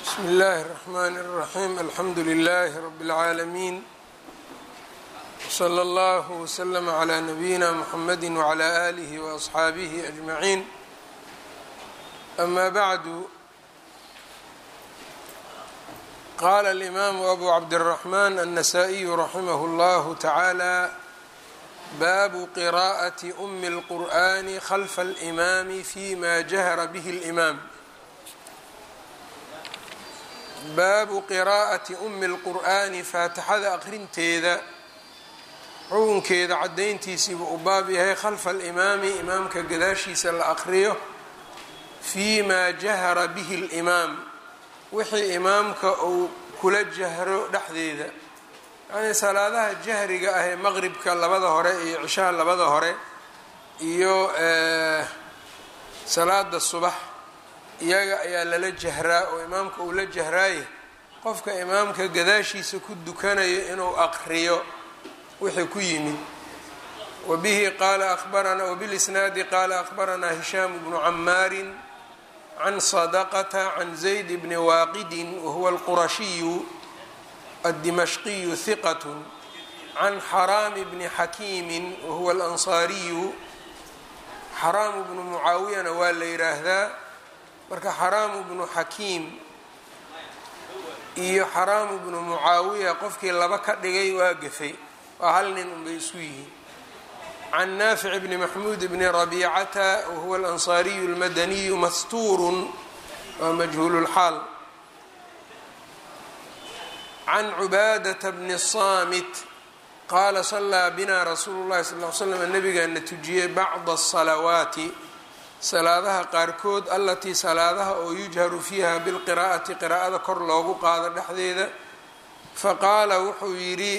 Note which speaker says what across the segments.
Speaker 1: bsm اllahi الرحmn الرaحيم alxamdu لlh رb العaalمين وslى اllه وsلم عlى نbyina mحamd وعlى آlih وأصxaabih أجمعين أma bعd qala الإmam أbu cabdالرحmn النsائي رaximh اllah taعalى bab qراءة أm الqur'an خlف الإmam fيma جahra bه الإmam baabu qiraa'ati umi اlqur'aani faatixada aqrinteeda xukunkeeda caddayntiisiibuu u baab yahay khalfa alimaami imaamka gadaashiisa la aqriyo fii maa jahara bihi اlimaam wixii imaamka uu kula jahro dhexdeeda yacnii salaadaha jahriga ah ee maqribka labada hore iyo cishaha labada hore iyo salaada subax iyaga ayaa lala jahraa oo imaamka uu la jahraaye qofka imaamka gadaashiisa ku dukanayo inuu aqriyo wixii ku yimid wabihi qaala abaranaa wabilisnaadi qaala akhbaranaa hishaam bnu camaarin can sadaqata can zayd bni waaqidin wahuwa alqurashiyu addimashqiyu hiqat can xaraami bni xakiimin wahuwa alansaariyu xaraamu bnu mucaawiyana waa la yidhaahdaa marka xaraamu bnu xakiim iyo xaraamu bnu mucaawiya qofkii laba ka dhigay waa gafay waa hal nin unbay isku yihiin can naafic bni maxmuud bni rabiicata wahuwa alansaariyu اlmadaniyu mastuurun waa majhuululxaal can cubaadata bni saamit qaala salaa bina rasuulu llahi sal l slam nabigaana tujiyey bacda asalawaati salaadaha qaarkood allatii salaadaha oo yujharu fiiha bilqiraa'ati qiraa'ada kor loogu qaado dhexdeeda faqaala wuxuu yidhi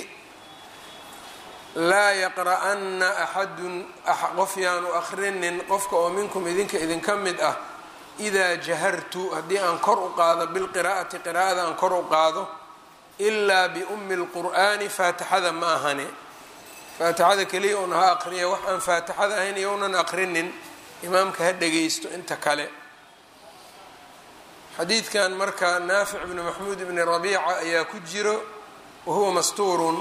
Speaker 1: laa yaqra'anna axadun qof yaanu akhrinin qofka oo minkum idinka idinka mid ah idaa jahartu haddii aan kor u qaado bilqiraa'ati qiraa'ada aan kor u qaado ilaa biummi lqur'aani faatixada ma ahane faatixada keliya un ha aqriya wax aan faatixada ahayn iyounan aqrinin imaamka ha dhagaysto inta kale xadiidkan marka naafic bni maxmuud bni rabiica ayaa ku jiro wahuwa mastuurun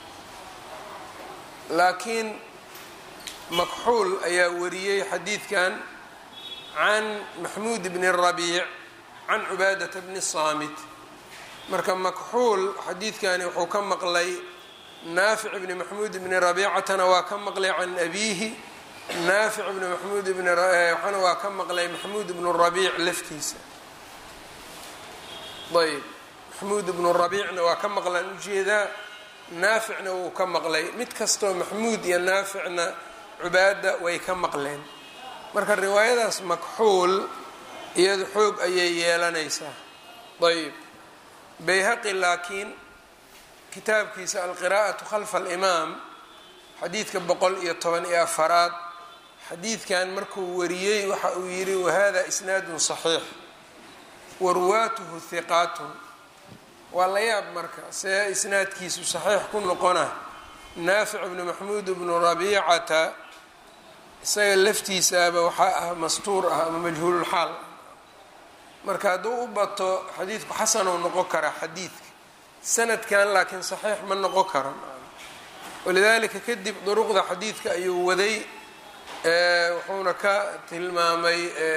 Speaker 1: laakiin makxuul ayaa wariyey xadiidkan can maxmuud bni rabiic can cubaadata bni saamit marka makxuul xadiidkani wuxuu ka maqlay naafic bni maxmuud bni rabiicatana waa ka maqlay can abiihi naafic bni maxmuud bni waxaana waa ka maqlay maxmuud bnu rabiic laftiisa ayb maxmuud bnu rabiicna waa ka maqlaan ujeedaa naaficna wuu ka maqlay mid kastoo maxmuud iyo naaficna cubaada way ka maqleen marka riwaayadaas makxuul iyadu xoog ayay yeelanaysaa ayb bayhaqi laakiin kitaabkiisa alqiraa'atu khalfa alimaam xadiidka boqol iyo toban iyo afaraad xadiidkan markuu wariyey waxa uu yidhi wahada isnaadun saxiix warwaatuhu hiqaatun waa la yaab marka see isnaadkiisu saxiix ku noqona naafic bnu maxmuud bnu rabiicata isaga laftiisaaba waxaa ah mastuur ah ama majhuululxaal marka hadduu u bato xadiidku xasanuu noqon karaa xadiidka sanadkan laakiin saxiix ma noqon karo walidaalika kadib duruqda xadiidka ayuu waday wuxuuna ka tilmaamay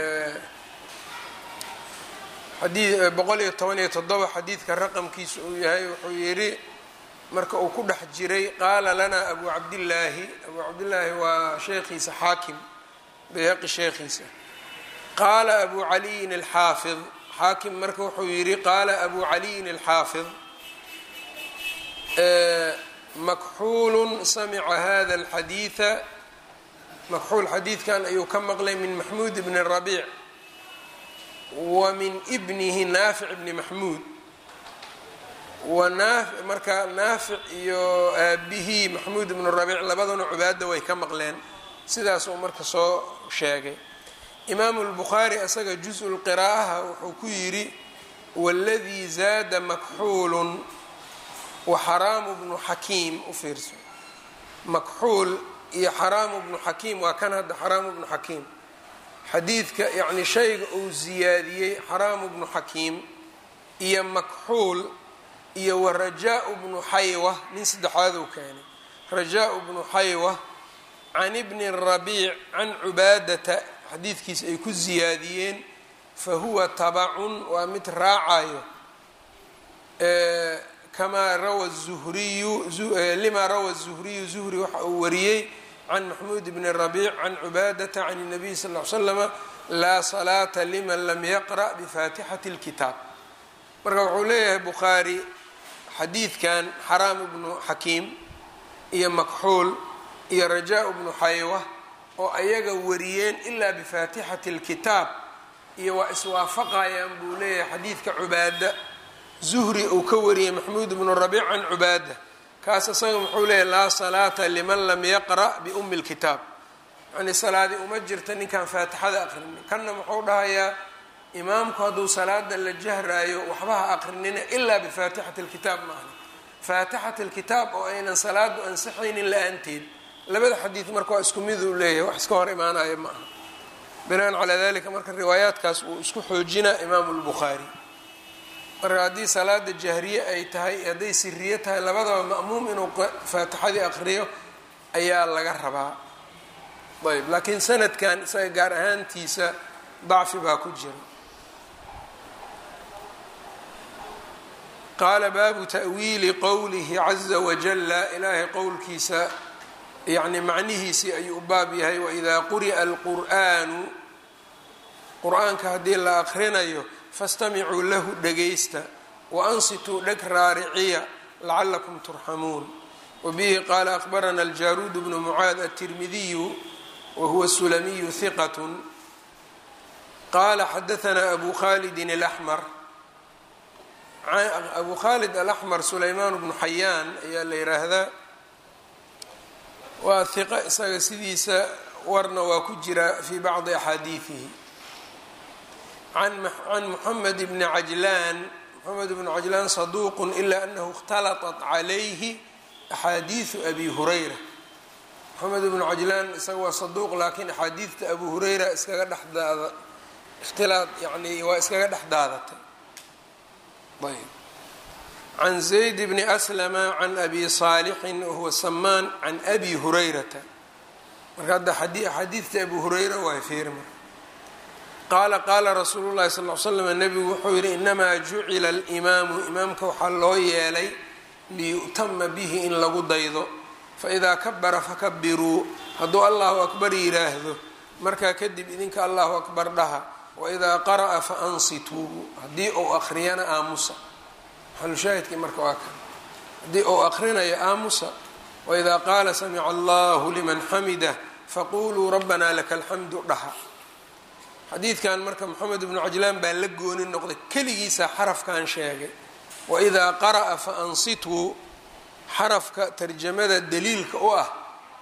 Speaker 1: boqol iyo toban iyo toddoba xadiidka raqamkiisa uu yahay wuxuu yidhi marka uu ku dhex jiray qaala lanaa abu cabdillaahi abu cabdillaahi waa sheekhiisa xaakim bayhaqi sheekhiisa qaala abu caliyin alxaafid xaakim marka wuxuu yidhi qaala abu caliyin alxaafid makxuulu samica hada alxadiida makxuul xadiidkan ayuu ka maqlay min maxmuud bni rabiic wa min bnihi naafic bni maxmuud marka naafic iyo aabihii maxmuud bnu rabiic labaduna cubaada way ka maqleen sidaasuu marka soo sheegay imaamu lbukhaari asaga juz-u lqiraa'aha wuxuu ku yidhi waladii zaada makxuulun wa xaraamu bnu xakiim u fiirso makxuul iyo xaraamu bnu xakiim waa kan hadda xaraamu bnu xakiim xadiidka yacni shayga uu ziyaadiyey xaraamu bnu xakiim iyo makxuul iyo wa rajaa bnu xaywa nin saddexaad uu keenay rajaa bnu xaywa can ibni rabiic can cubaadata xadiidkiisa ay ku siyaadiyeen fa huwa tabacun waa mid raacayo kamaa rawa zuhriyu lima rawa zuhriyu zuhri waxa uu wariyey can maxmuud bni rabiic can cubaadata can الnabiy sal ll slama laa salaata liman lam yaqra' bifaatixati اlkitaab marka wuxuu leeyahay bukhaari xadiidkan xaraam ibnu xakiim iyo makxuul iyo rajaa bnu xaywa oo ayaga wariyeen ilaa bifaatixati اlkitaab iyo waa iswaafaqayaan buu leeyahay xadiidka cubaada zuhri uu ka wariyey maxmuud bnu rabiic can cubaada kaas isaga muxuu leeyahy laa salaata liman lam yaqra' biumi lkitaab yani salaadii uma jirta ninkaan faatixada aqrinin kanna muxuu dhahayaa imaamku hadduu salaada la jahraayo waxba ha aqrinina ilaa bifaatixati lkitaab maahna faatixat lkitaab oo aynan salaadu ansixaynin la-aanteed labada xadiid marka waa isku mid uu leeyahay wax iska hor imaanaya ma aha binaan calaa dalika marka riwaayaadkaas uu isku xoojinaa imaamu lbukhaari marka haddii salaada jahriye ay tahay hadday siriye tahay labadaba ma'muum inuu faatixadii aqriyo ayaa laga rabaa ayb laakiin sanadkan isaga gaar ahaantiisa dacfi baa ku jira qaala baabu ta'wiili qowlihi caza wajala ilaahay qowlkiisa yacni macnihiisii ayuu u baab yahay waidaa quri'a alqur'aanu qur-aanka haddii la aqrinayo fastamicuu lahu dhegaysta waansituu dheg raariciya lacalakum turxamuun wabihi qaala aqbarana aljaruud bnu mucaad aلtirmidiyu wahuwa sulamiyu hiqat qaala xadaanaa abu khalidin اlaxmar abu khalid alaxmar sulaymaan bnu xayaan ayaa la yiraahdaa waa hiqa isaga sidiisa warna waa ku jira fii bacdi axaadiidihi can muxamed bni cajlaan moxamed bnu cajlaan saduuq ila anahu اhtalaطat calayhi axaadiidu abi hurayra moxamed bnu cajlaan isaga waa saduuq laakiin axaadiidta abu hurayra iskaga dhex daada ikhtilaad yani waa iskaga dhex daadatay ayb can zayd bni aslama can abi saalixin wahuwa samaan can abi hurayrata marka hadda axaadiidta abu hurayra waa fiiri marka qaala qaala rasuulu llahi sal l slam nebigu wuxuu yihi inamaa jucila alimaamu imaamka waxaa loo yeelay liyu'tama bihi in lagu daydo faidaa kabara fakabiruu hadduu allahu akbar yiraahdo markaa kadib idinka allahu akbar dhaha waidaa qara'a faansituu haddii uu aqriyana aamusa maxalushaahidkii marka waa kan haddii uu aqrinayo aamusa waidaa qaala samica allahu liman xamidah faquluu rabbanaa laka alxamdu dhaha xadiidkan marka moxamed ibnu cajlaan baa la gooni noqday keligiisa xarafkan sheegay waidaa qara'a faansituu xarafka tarjamada daliilka u ah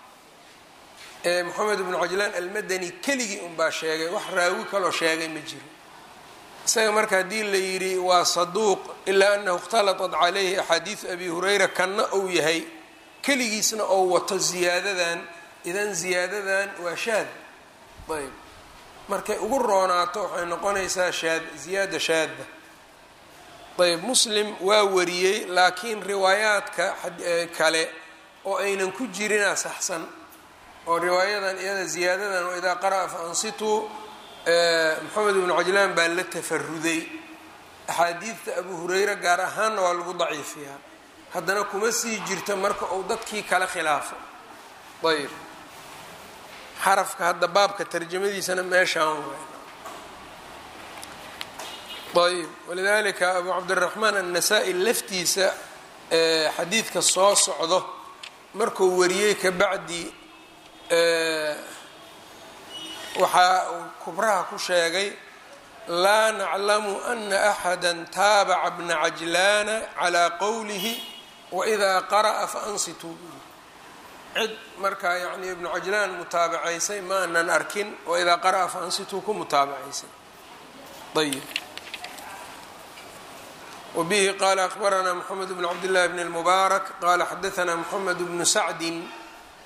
Speaker 1: ee moxamed ibnu cajlaan almadani keligii unbaa sheegay wax raawi kaloo sheegay ma jiro isaga marka haddii la yidhi waa saduuq ilaa anahu ikhtalatat calayhi axaadiidu abi hurayra kanna uu yahay keligiisna oo wato ziyaadadan idan ziyaadadan waa shaad ayb markay ugu roonaato waxay noqonaysaa shaad ziyaada shaadda ayb muslim waa wariyey laakiin riwaayaadka kale oo aynan ku jirinaa saxsan oo riwaayadan iyada ziyaadadan waidaa qara'a fa ansituu moxamed ibnu cajlaan baa la tafaruday axaadiidta abu hurayra gaar ahaanna waa lagu daciifiyaa haddana kuma sii jirto marka uu dadkii kala khilaafo ayb xarafka hadda baabka tarjamadiisana meeshaan waay ayb walidalika abu cabdiraxmaan annasa-i laftiisa xadiidka soo socdo markuu wariyey ka bacdi waxaa uu kubraha ku sheegay laa naclamu ana axada taabaca bna cajlaana calaa qowlihi waidaa qara'a faansituu cid markaa yani ibnu cajlaan mutaabacaysay ma anan arkin waidaa qara'a faansituu ku mutaabacaysay ayb wbihi qala akbaranaa mxamed bn cabdillahi bn اlmubaarak qala xadaanaa mxamed bnu sacdin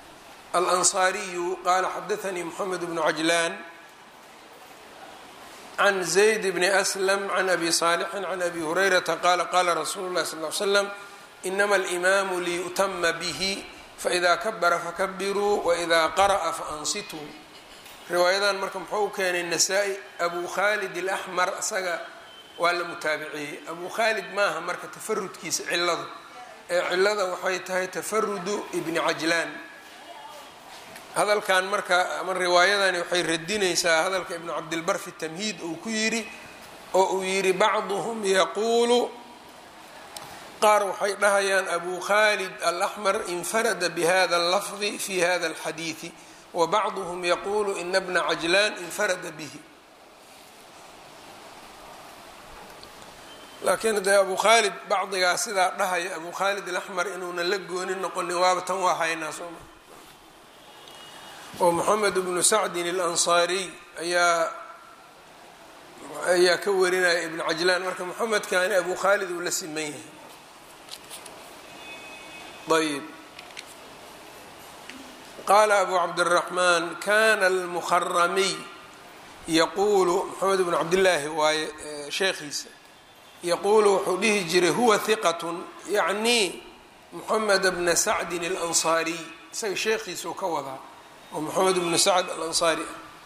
Speaker 1: alanصariyu qala xadaanii mxamed bnu cajlaan can zayd bni aslam can abi saalixin can abi hurayrata qaala qaala rasuulu llahi sal l slam inama alimaamu liyu'tama bihi faida kabara fakabiruu waida qara'a faansituu riwaayadan marka muxuu u keenay nasaa-i abu khaalid alaxmar isaga waa la mutaabiciyey abu khaalid maaha marka tafarudkiisa ciladu ee cilada waxay tahay tafarudu ibni cajlaan hadalkan marka ama riwaayadani waxay radinaysaa hadalka ibnu cabdilbar fi tamhiid uu ku yidhi oo uu yidhi bacduhum yaquulu qaar waxay dhahayaan abu khaalid alaxmar infarada bihada allafdi fi hada alxadiidi wa bacduhum yaquulu ina bna cajlaan infarada bihi laakiin dee abu khaalid bacdigaa sidaa dhahaya abu khaalid alaxmar inuuna la gooni noqonin waaba tan waa haynaa sooma oo moxamed bnu sacdin alansaariy ayaa ayaa ka warinaya ibnu cajlaan marka moxamedkani abu khaalid uu la siman yahay ayb qaala abu cabdiraxmaan kana almuharamiy yaquulu moxamed bnu cabdillaahi waaye sheekhiisa yaquulu wuxuu dhihi jiray huwa hiqatun yacni moxamed bna sacdin alansaariy isaga sheekhiisuu ka wadaa oo moxamed bnu sacd alansaari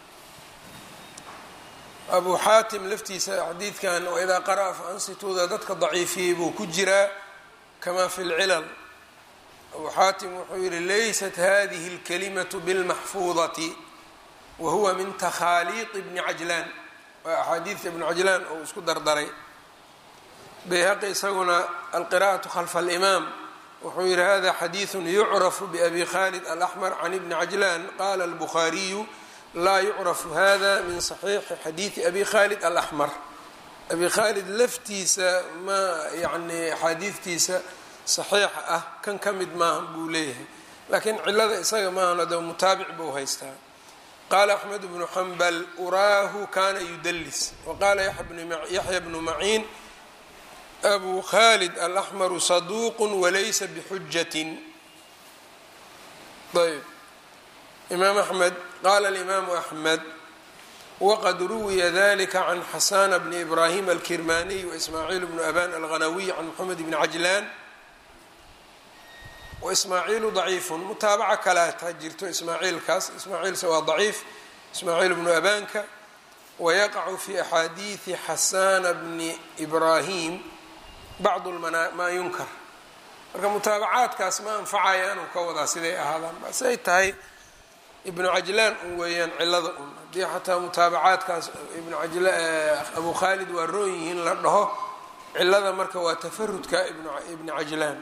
Speaker 1: ah abu xaatim laftiisa xadiidkan waidaa qara'a fa ansituuda dadka daciifiyey buu ku jiraa kama fi lcilal abu xaatim wuxuu yihi laysat hadihi اlkalimatu bilmaxfuudati wa huwa min takhaaliiqi bni cajlaan waa axaadiidka ibnu cajlaan oo isku dardaray bayhaqi isaguna alqira'atu khalfa alimaam wuxuu yihi hada xadiiثu yucrafu babi khalid alaxmar can ibni cajlaan qala albukhaariyu laa yucrafu hada min saxiixi xadiidi abi khalid alaxmar abi khaalid laftiisa ma yani axaadiidtiisa saxiixa ah kan ka mid maaha buu leeyahay laakiin cilada isaga maahan de mutaabic buu haystaa qaala axmed bnu xambal uraahu kana yudalis waqaala yaxya bnu maciin abu khalid alaxmaru saduuqu walaysa bixujatin ayb imaam axmed qaala alimaamu axmed waqad ruwiya dalika can xasana bni ibrahim alkirmaniy waismaaciil bnu aban alghanawiy can moxamed bni cajlaan waismaaciilu daciifun mutaabaca kaleata jirto ismaaciilkaas ismaaciilse waa daciif ismaaciil bnu abanka wayaqacu fi axaadiidi xasana bni ibrahim bacd maa yunkar marka mutaabacaadkaas ma anfacaya inuu ka wadaa siday ahaadaan basay tahay ibnu cajlaan un weeyaan cilada un haddii xataa mutaabacaadkaas ibnu abu khaalid waa roon yihiin la dhaho cilada marka waa tafarudka ibni cajlaan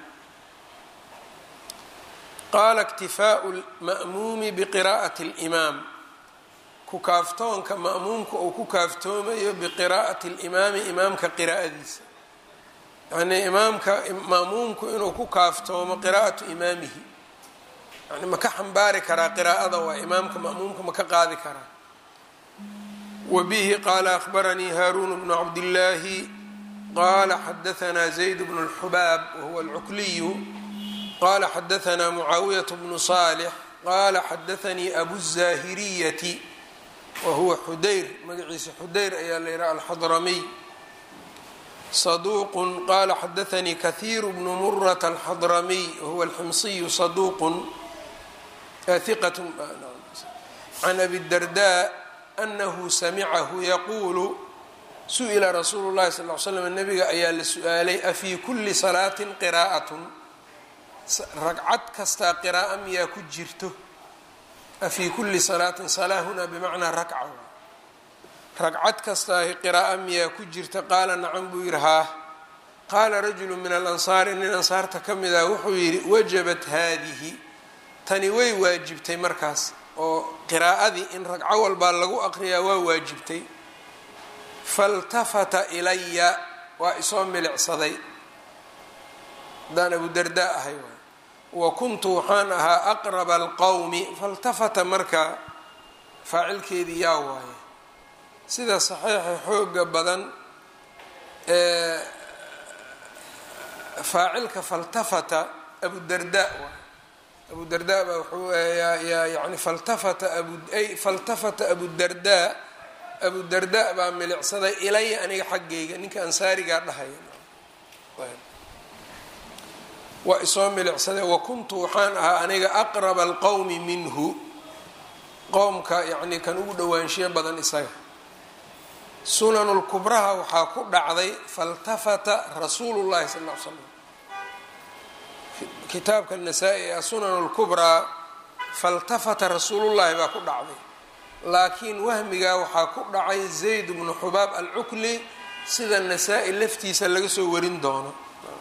Speaker 1: qaala اktifaau lma'muumi biqiraa'ati اlimaam ku kaaftoonka ma'muumka uu ku kaaftoomayo biqiraa'ati اlimaami imaamka qiraa'adiisa yanii imaamka ma'muumku inuu ku kaaftoomo qiraa'atu imaamihi yani ma ka xambaari karaa qiraa'ada waa imaamka ma'muumka ma ka qaadi karaa wa bihi qaala akhbaranii haaruun bnu cabdillaahi qaala xadahanaa zayd bnu اlxubaab wahuwa alcukliyu qala xadahanaa mucaawiyat bnu saalix qaala xadaanii abu الzaahiriyati wahuwa xudayr magaciisa xudayr ayaa la yidhaha alxadramiy صدوq qala xadaثnii kaثيir bn murة الxadramiy whuwa اlximصiyu صaduq ثiqة can abi الdardاء أnahu samicahu yaqulu suئila rasuulu الlahi sal ل slm nabiga ayaa la su-aalay afii kuli salaaةi qiraaءaة ragcad kastaa qiraa'ة miyaa ku jirto afii kuli salaaةi salaa huna bmacnaa rakca ragcad kastaahi qiraa'o miyaa ku jirta qaala nacam buu yidhi haa qaala rajulu min alansaari nin ansaarta ka mid ah wuxuu yidhi wajabat haadihi tani way waajibtay markaas oo qiraa'adii in ragco walbaa lagu aqriyaa waa waajibtay faltafata ilaya waa isoo milicsaday haddaan abu dardaa ahay waay wa kuntu waxaan ahaa aqraba alqowmi faltafata marka faacilkeedii yaa waaye sida saxiixa xooga badan ee faacilka faltafata abudarda waay abudarda baa wuxuu yani faltafata abu ay faltafata abudarda abudarda baa milicsaday ilaya aniga xaggayga ninka ansaarigaa dhahaya waa isoo milicsaday wa kuntu waxaan ahaa aniga aqraba alqowmi minhu qowmka yacnii kan ugu dhowaanshiyo badan isaga sunanulkubraha waxaa ku dhacday faltafata rasuulu llahi sal ll ly slam kitaabka nasaa-i ee asunan lkubraa faltafata rasuulullahi baa ku dhacday laakiin wahmigaa waxaa ku dhacay zayd bnu xubaab alcukli sida nasaa-i laftiisa laga soo warin doono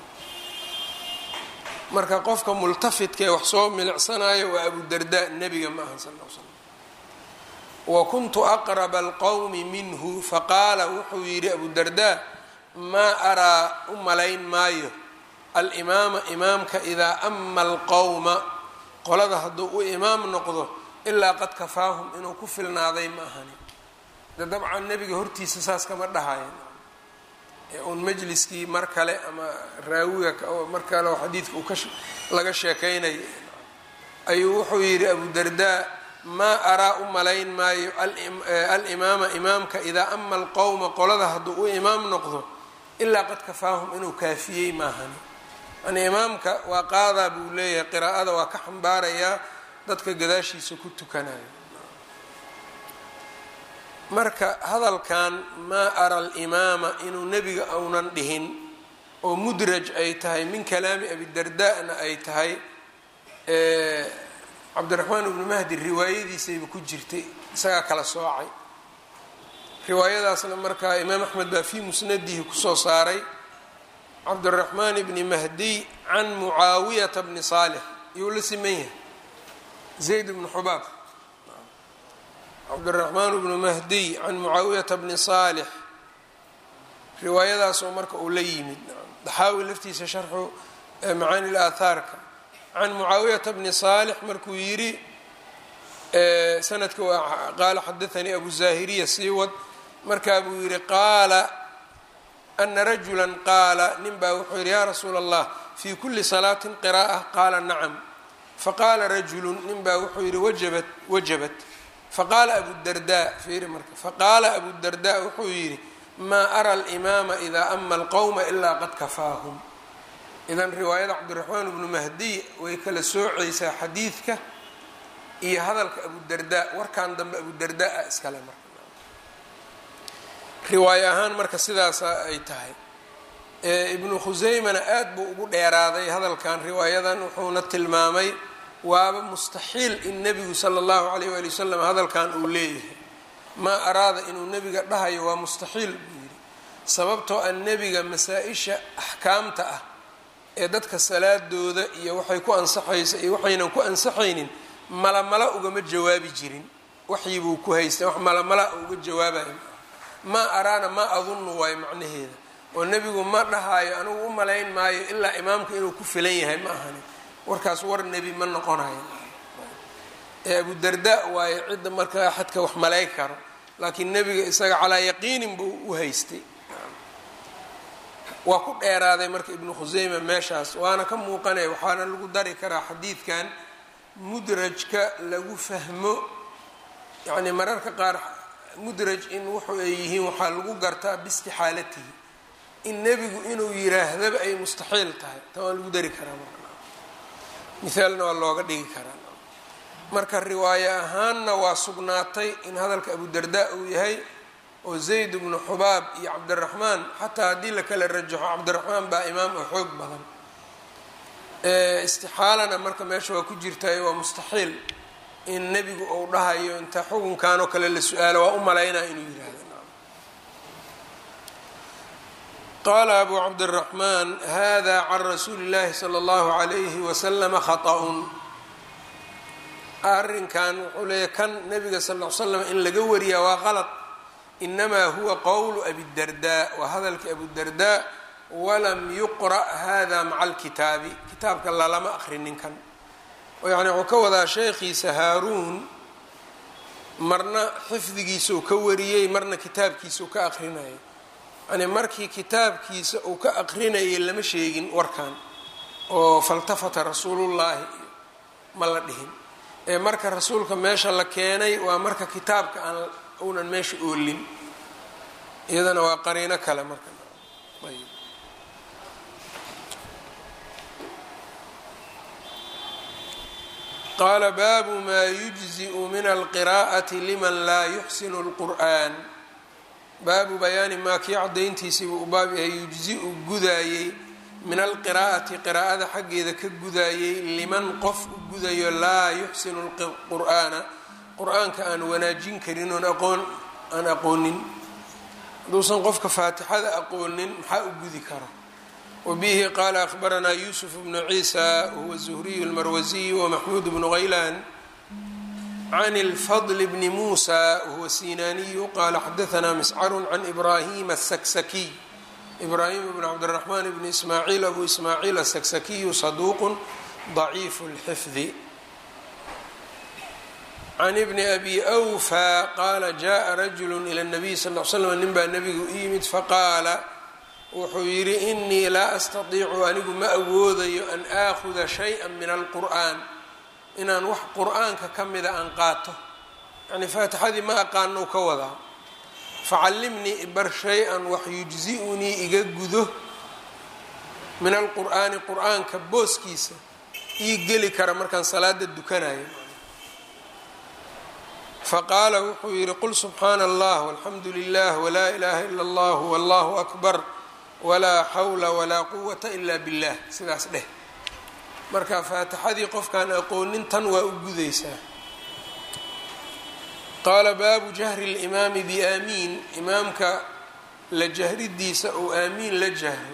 Speaker 1: marka qofka multafidka ee wax soo milicsanayo waa abudarda nebiga ma aha sal l slam wa kuntu aqraba alqowmi minhu faqaala wuxuu yidhi abudarda maa araa u malayn maayo alimaama imaamka idaa ama alqowma qolada hadduu u imaam noqdo ilaa qad kafaahum inuu ku filnaaday ma ahani de dabcan nebiga hortiisa saas kama dhahayan ee uun majliskii mar kale ama raawiga mar kale oo xadiidka uu kalaga sheekeynayo ayuu wuxuu yidhi abudardaa maa araa u malayn maayo alimaama imaamka idaa ama alqowma qolada hadduu u imaam noqdo ilaa qad kafaahum inuu kaafiyey maahani yani imaamka waa qaadaa buu leeyahay qiraa'ada waa ka xambaarayaa dadka gadaashiisa ku tukanayo marka hadalkan maa ara alimaama inuu nebiga aunan dhihin oo mudraj ay tahay min kalaami abidarda-na ay tahay cabdiraxmaan ibnu mahdi riwaayadiisayba ku jirtay isagaa kala soocay riwaayadaasna markaa imaam axmed baa fii musnadihi kusoo saaray cabdiraxmaan bni mahdiy can mucaawiyata bni saalix iyuu la siman yahay zayd bnu xubaab cabdiraxmaan bnu mahdiy can mucaawiyata bni saalix riwaayadaasoo marka uu la yimid daxaawi laftiisa sharxu macaani laathaarka can mucaawiyata bni saalix markuu yidhi sanadka waa qaala xadaanii abu zaahiriya sii wad markaa buu yidhi qaala ana rajula qaala nin baa wuxuu yidhi yaa rasuula allah fii kuli salaatin qira'a qaala nacam faqaala rajulu nin baa wuxuu yidhi wajabat wajabat faqaala abudarda fiiri marka faqaala abudarda wuxuu yidhi maa ara alimaama idaa ama alqowma ilaa qad kafaahum idan riwaayada cabdiraxmaan bnu mahdiy way kala soocaysaa xadiidka iyo hadalka abudarda warkan dambe abudarda ah iskale marka riwaayo ahaan marka sidaasa ay tahay ibnu khuseymana aad buu ugu dheeraaday hadalkan riwaayadan wuxuuna tilmaamay waaba mustaxiil in nebigu sala allahu alayh waali wasalam hadalkan uu leeyahay maa araada inuu nebiga dhahayo waa mustaxiil buu yidhi sababtoo a nebiga masaa-isha axkaamta ah ee dadka salaadooda iyo waxay ku ansaxaysa iyo waxaynan ku ansaxaynin malamala ugama jawaabi jirin waxyi buu ku haystay wax malamala uga jawaabayo maa araana maa adunnu waayo macnaheeda oo nebigu ma dhahaayo anigu u malayn maayo ilaa imaamka inuu ku filan yahay ma ahani warkaas war nebi ma noqonayo ee abudarda waayo cidda markaa axadka wax malay karo laakiin nebiga isaga calaa yaqiinin buu u haystay waa ku dheeraaday marka ibnu khuseyma meeshaas waana ka muuqanaya waxaana lagu dari karaa xadiidkan mudrajka lagu fahmo yacni mararka qaar mudraj in wuxu ay yihiin waxaa lagu gartaa biistixaalatihi in nebigu inuu yiraahdaba ay mustaxiil tahay ta waa lagu dari karaa marka mithaalna waa looga dhigi karaa marka riwaayo ahaanna waa sugnaatay in hadalka abudarda uu yahay oo zayd bnu xubaab iyo cabdiraxmaan xataa haddii la kala rajaxo cabdiraxmaan baa imaam oo xoog badan istixaalana marka meesha waa ku jirtay waa mustaxiil in nebigu uu dhahayo inta xukunkan oo kale la su-aalo waa u malaynaa inuu yihahdo qaala abu cabdiraxmaan hada can rasuuli اllahi salى اllahu alayhi waslama khaطأun arrinkan wuxuu leeyahy kan nebiga sal l slam in laga wariyaa waa qalad inamaa huwa qowlu abidarda waa hadalka abudarda walam yuqra' hada maca alkitaabi kitaabka lalama aqrinin kan yani wuxuu ka wadaa sheekhiisa haaruun marna xifdigiisa uu ka wariyey marna kitaabkiisa uu ka aqrinayay yani markii kitaabkiisa uu ka aqrinayay lama sheegin warkan oo faltafata rasuulullaahi ma la dhihin ee marka rasuulka meesha la keenay waa marka kitaabka aan uunan meesha oolin iyadana waa qariino kale marka ayb qaala baabu maa yujzi'u min alqiraa'ati liman laa yuxsinu اlqur'an baabu bayaani maa kii cadayntiisii buu u baab yahay yujzi-u gudaayey min alqiraa'ati qiraa'ada xaggeeda ka gudaayey liman qof u gudayo laa yuxsinu lqur'aana qur-aanka aan wanaajin karin oon aqoon aan aqoonin hadduusan qofka faatixada aqoonin maxaa u gudi kara wabihi qaala akhbaranaa yuusuf bnu ciisa wahuwa zuhriyu lmarwasiy wamaxmuud bnu haylaan can اlfadl bni muusa wahuwa sinaaniyu qaala xadaanaa miscaru can ibraahima asaksakiy ibraahim bn cabdiraxmaan bni ismaaciil abu ismaaciil asaksakiyu saduuqu daciifu اlxifdi can ibni abi awfa qaala jaءa rajulu ilى اnabiy sal l slam nin baa nebigu u yimid faqaala wuxuu yidhi inii laa astatiicu anigu ma awoodayo an aakhuda shayئa min alqur'an inaan wax qur-aanka ka mida aan qaato yani faatixadii ma aqaano ka wadaa facallimnii ibar shay-an wax yujzi-unii iga gudo min alqur'aani qur-aanka booskiisa ii geli kara markaan salaada dukanayo faqaala wuxuu yidhi qul subxaana allah walxamdu lilah walaa ilaaha ila allah wallahu akbar walaa xawla walaa quwata ila billah sidaas dheh marka faatixadii qofkaan aqoonin tan waa u gudaysaa qaala baabu jahri اlimaami biaamiin imaamka la jahridiisa ou aamiin la jahro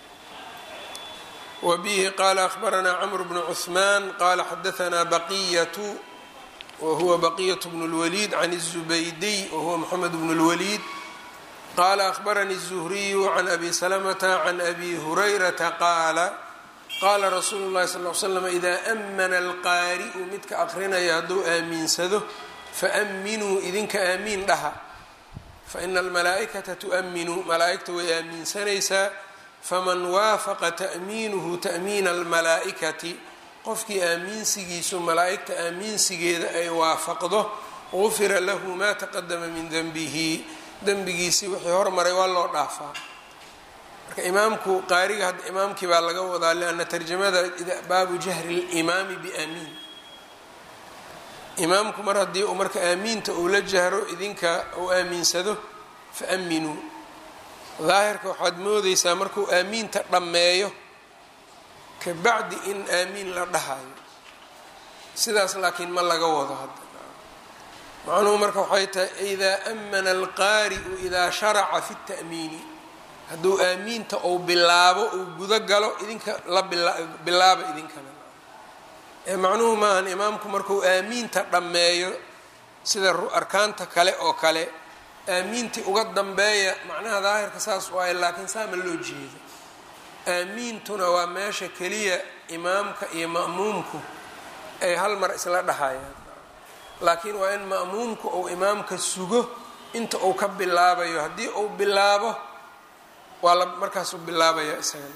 Speaker 1: wa bihi qaala akhbaranaa camr bnu cuثmaan qaala xadaanaa baqiyatu wahuwa baqiyat bnu اlwaliid can الzubaydiy wahuwa moxamed bnu اlwaliid qaala akhbaranii الzuhriyu can abi salamata can abi hurayrata qaala qaala rasuulu llahi sal l slam idaa amana alqaari'u midka aqrinaya hadduu aamiinsado faaminuu idinka aamiin dhaha faina almalaa'ikata tu'minuu malaa'igta way aamiinsanaysaa faman waafaqa ta'miinuhu ta'miina almalaa'ikati qofkii aamiinsigiisu malaa'igta aamiinsigeeda ay waafaqdo gufira lahu maa taqadama min denbihi dembigiisii wixii hormaray waa loo dhaafaa marka imaamku qaariga hadda imaamkii baa laga wadaa lianna tarjamada baabu jahri limaami biaamiin imaamku mar haddii uu marka aamiinta uu la jahro idinka uu aamiinsado fa aminuu daahirka waxaad moodeysaa markuu aamiinta dhammeeyo ka bacdi in aamiin la dhahayo sidaas laakiin ma laga wado hadda macnuhu marka waxay tahay idaa amana alqaari'u idaa sharaca fi اta'miini hadduu aamiinta ou bilaabo uu gudo galo idinka la bilaaba idinkana ee macnuhu maahan imaamku markuu aamiinta dhammeeyo sida arkaanta kale oo kale aamiintii uga dambeeya macnaha daahirka saas waaye laakiin saa ma loo jeedo aamiintuna waa meesha keliya imaamka iyo ma'muumku ay hal mar isla dhahayaan laakiin waa in ma'muumku uu imaamka sugo inta uu ka bilaabayo haddii uu bilaabo waa la markaasuu bilaabaya isaga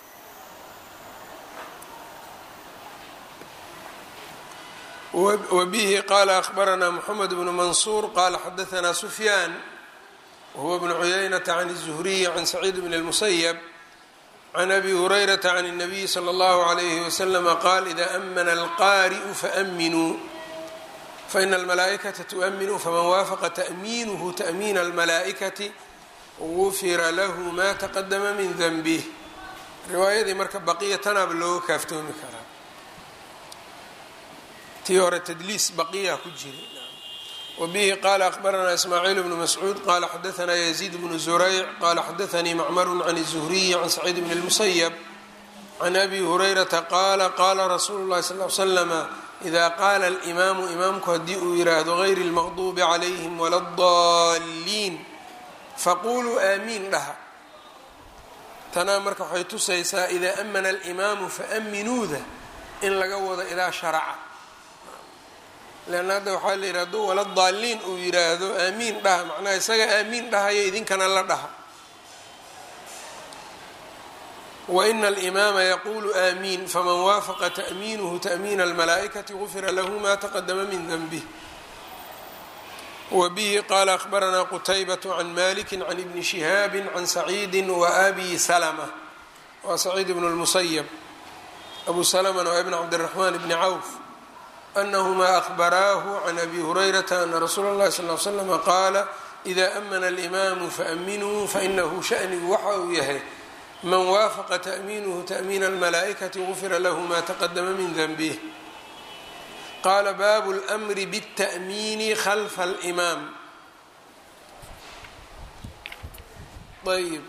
Speaker 1: wbihi qala akhbaranaa mxamed bnu mansuur qala xadaanaa sufyaan wahuwa bnu cuyaynata can الzuhriyi can saciid bn اlmusayb can abi hurayrata can الnabiyi slى اllahu عalayhi waslama qaal ida amana alqari'u faaminuu faina almalaa'ikata tu'minuu faman waafaqa ta'miinuhu ta'miina almalaa'ikati gufira lahu ma taqadama min denbih riwaayadii marka baqiya tanaaba looga kaaftoomi karaa tii hore tdliis baqiya ku jira wbihi qala akhbaranaa ismaaciil bnu mascuud qala xadaanaa yaziid bnu zurayc qala xadaanii macmaru can الzuhriyi can saciid bn اlmusayb can abi hurayrata qaala qala rasuulu اlahi sal l slama ida qaala اlimaamu imaamku haddii uu yiraahdo gayri اlmaqdubi calayhim wala اdaliin faquluu aamiin dhaha tanaa marka waxay tusaysaa idaa amana alimaamu faaminuuda in laga wado idaa sharaca leanna hadda waxaa la yidhi hadduu wala daaliin uu yiraahdo aamiin dhaha macnaha isaga aamiin dhahayo idinkana la dhaha waina alimaama yaquulu aamiin faman waafaqa ta'miinuhu ta'miina almalaa'ikati gufira lahu ma taqadama min denbih wbihi qala akhbaranaa qutaybaة can maliki can ibni shihaabi can saciidi waabi salma waa saciid bn اlmusayb abu salmna waa ibn cabdالraxman bni cawf anahmaa ahbaraahu can abi hurayrata ana rasuula اllahi sal l slm qaala ida amana اlimaamu faaminuu fainahu shanigu waxa uu yahay man waafaqa ta'miinuhu ta'miina اlmalaa'ikati gufira lahu ma taqadama min denbih qaala baabu اlmri bالta'miini khalfa اlimaam ayb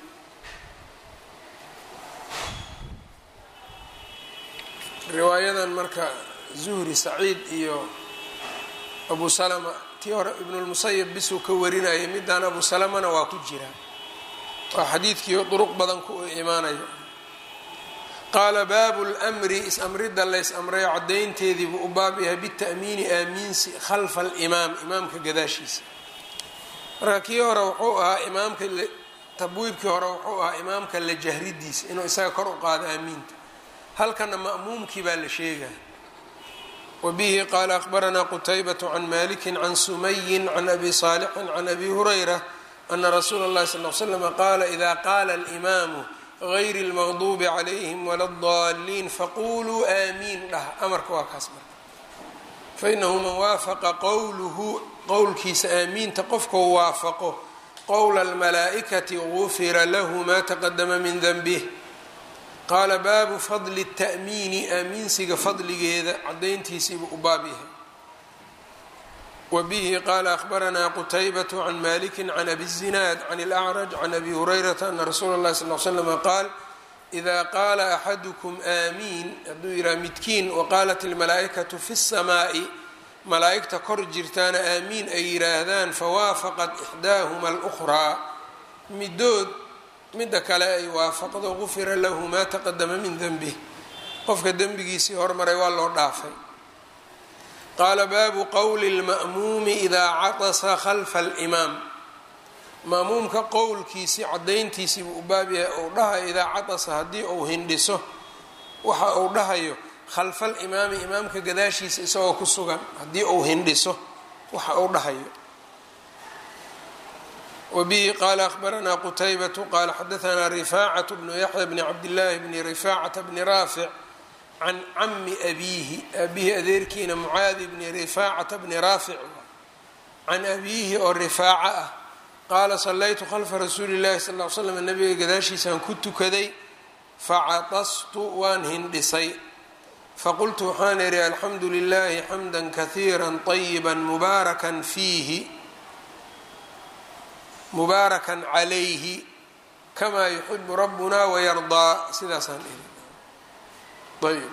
Speaker 1: riwaayadan marka zuhri saciid iyo abu salama tii hore ibnulmusayab bisuu ka warinayay midaan abu salamana waa ku jira waa xadiidkii duruq badan ku imaanayo qaala baabu lmri is-amridda lays amrayo caddaynteediibuu u baab yahay bita'miini aamiinsi khalfa alimaam imaamka gadaashiisa marka kii hore wuxuu ahaa imaamka tabwiibkii hore wuxuu ahaa imaamka la jahridiisa inuu isaga kor u qaado aamiinta halkana ma'muumkii baa la sheegaya wabihi qaala akhbaranaa qutaybaة can maliki can sumayin can abi saalixin can abi hurayra ana rasuula اllahi sal l slm qaala ida qaala اlimaamu gayri اlmaqdubi calayhim wala اdaliin faquluu aamiin dhah amarka waa kaas marka fainahu man waafaqa qowluhu qowlkiisa aamiinta qofkau waafaqo qowla اlmalaa'ikati gufira lahu ma taqadama min denbih qaala baabu fadli الta'miini aamiinsiga fadligeeda cadayntiisiibuu u baab yahay wa bihi qaala akhbaranaa qutaybaة can maliki can abi الzinaad can اlأcraj can abi hurayrata ana rasuula اllahi sal l slm qaal ida qaala axadukum aamiin hadduu yidhaha midkiin waqaalat اlmalaa'ikaةu fi الsamaaءi malaa'igta kor jirtaana aamiin ay yidhaahdaan fawaafaqat ixdaahuma اlأkhraa midood midda kale ay waafaqdo gufira lahu maa taqadama min denbih qofka dembigiisii hormaray waa loo dhaafay qaala baabu qowli اlma'muumi idaa catasa khalfa alimaam ma'muumka qowlkiisii caddayntiisii buu u baab yahay ou dhahayo idaa catasa haddii uu hindhiso waxa uu dhahayo khalfa alimaami imaamka gadaashiisa isagoo ku sugan haddii uu hindhiso waxa uu dhahayo wbihi qaala akhbaranaa qutaybaةu qaala xadaanaa rifaacaة bnu yaxya bni cabdillaahi bni rifaacata bni raafic can cami abiihi abihi adeerkiina mucaadi bni rifaacata bni raafic can abiihi oo rifaaca ah qaala salaytu khalfa rasuuli اllahi sal l slam nabiga gadaashiisaan ku tukaday facatastu waan hindhisay faqultu waxaan idhi alxamdu lilahi xamda kahiira طayiba mubaarakan fiihi mubaarakan calayhi kamaa yuxibu rabbuna wayardaa sidaasaan ihi ayb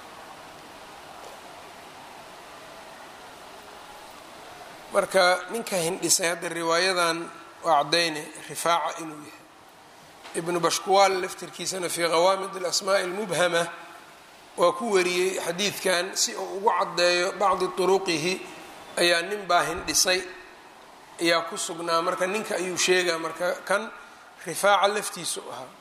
Speaker 1: marka ninka hindhisay hadda riwaayadan waa cadayne rifaaca inuu yahay ibnu bashkuwaal laftirkiisana fii qawaamid alasmaa'i almubhama waa ku wariyey xadiidkan si uu ugu caddeeyo bacdi turuqihi ayaa nin baa hindhisay ayaa ku sugnaa marka ninka ayuu sheegaa marka kan rifaaca laftiisu ahaa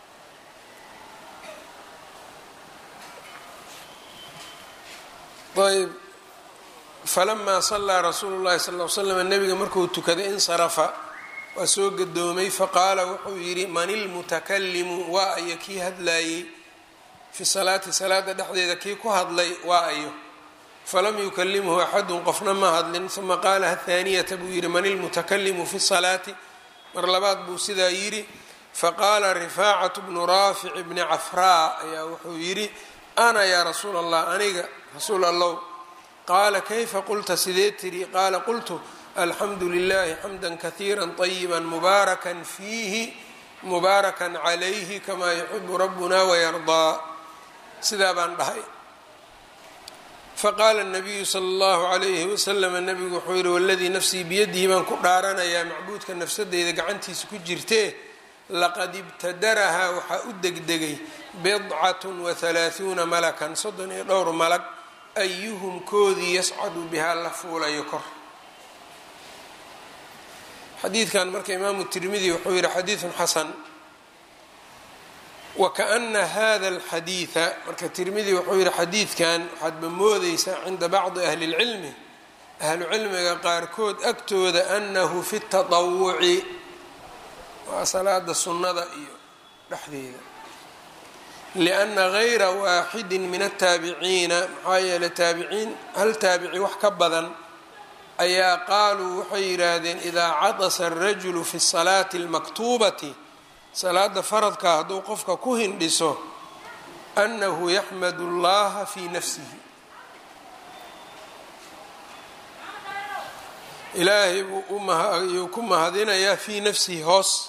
Speaker 1: ayb falamaa sallaa rasuulu llahi sal l slam nabiga markuu tukaday insarafa waa soo gadoomay faqaala wuxuu yidhi man ilmutakalimu waa ayo kii hadlaayey fi salaati salaada dhexdeeda kii ku hadlay waa ayo falam yukalimhu axadun qofna ma hadlin uma qaala hathaaniyata buu yidhi man ilmutakalimu fi salaati mar labaad buu sidaa yidhi faqaala rifaacatu bnu raafic bni cafraa ayaa wuxuu yidhi ana yaa rasuula allah aniga rasuul allow qaala kayfa qulta sidee tidhi qaala qultu alxamdu lilahi xamda kahiira طayiba mubaarakan fiihi mubaarakan calayhi kamaa yuxibu rabbuna wayardaa sidaa baan dhahay faqaala الnabiyu salى اllahu عalayhi waslama nabigu wuxuu yihi waladii nafsii biyadihi baan ku dhaaranayaa macbuudka nafsadeyda gacantiisa ku jirtee laqad ibtadarahaa waxaa u degdegay bidcat wahalaaثuuna malakan soddon iyo dhowr malag ayuhum koodii yascadu bihaa la fuulayo kor xadiidkan marka imaamu tirmidi wuxuu yihi xadiidun xasan wakaأna hada اlxadiida marka tirmidi wuxuu yihi xadiidkan waxaadba moodeysaa cinda bacdi ahli اlcilmi ahlu cilmiga qaarkood agtooda annahu fi tatawuci waa salaada sunnada iyo dhexdeeda lianna gayra waaxidin min ataabiciina maxaa yeeley taabiciin hal taabici wax ka badan ayaa qaaluu waxay yidhaahdeen idaa cadasa arajulu fi salaati almaktuubati salaada faradka hadduu qofka ku hindhiso annahu yaxmadu allaha fii nafsihi ilaahay buu ayuu ku mahadinayaa fii nafsihi hoos